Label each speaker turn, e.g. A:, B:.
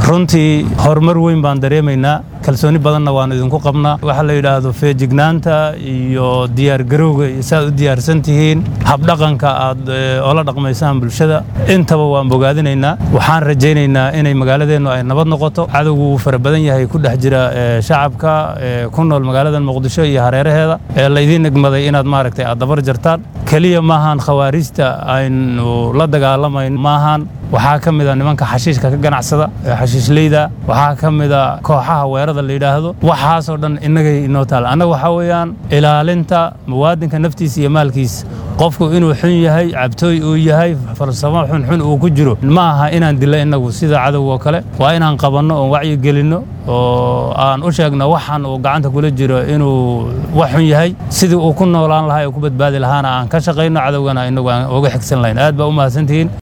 A: runtii horumar weyn baan dareemaynaa kalsooni badanna waannu idinku qabnaa waxa la yidhaahdo feejignaanta iyo diyaargarowga saaad u diyaarsan tihiin habdhaqanka aad ola dhaqmaysaan bulshada intaba waan bogaadinaynaa waxaan rajaynaynaa inay magaaladeennu ay nabad noqoto cadowgu wuu fara badan yahay ku dhex jira shacabka ku nool magaalada muqdisho iyo hareeraheeda ee laydiin nigmaday inaad maaragtay aad dabar jartaan keliya maahan khawaariijta aynu la dagaalamayn maahan waxaa ka mida nimanka xashiishka ka ganacsada xashiishleyda waxaa ka mida kooxaha weerada la yidhaahdo waxaasoo dhan innagay inoo taal annaga waxaa weeyaan ilaalinta muwaadinka naftiisa iyo maalkiisa qofku inuu xun yahay cabtooy uu yahay falsamo xunxun uu ku jiro ma aha inaan dilo innagu sida cadowgoo kale waa inaan qabanno oon wacyi gelinno oo aan u sheegno waxan uu gacanta kula jiro inuu wax xun yahay sidii uu ku noolaan lahaa ee ku badbaadi lahaana aan ka shaqayno cadowgana innagu aan uga xigsan lahayn aad baa u mahadsantihiin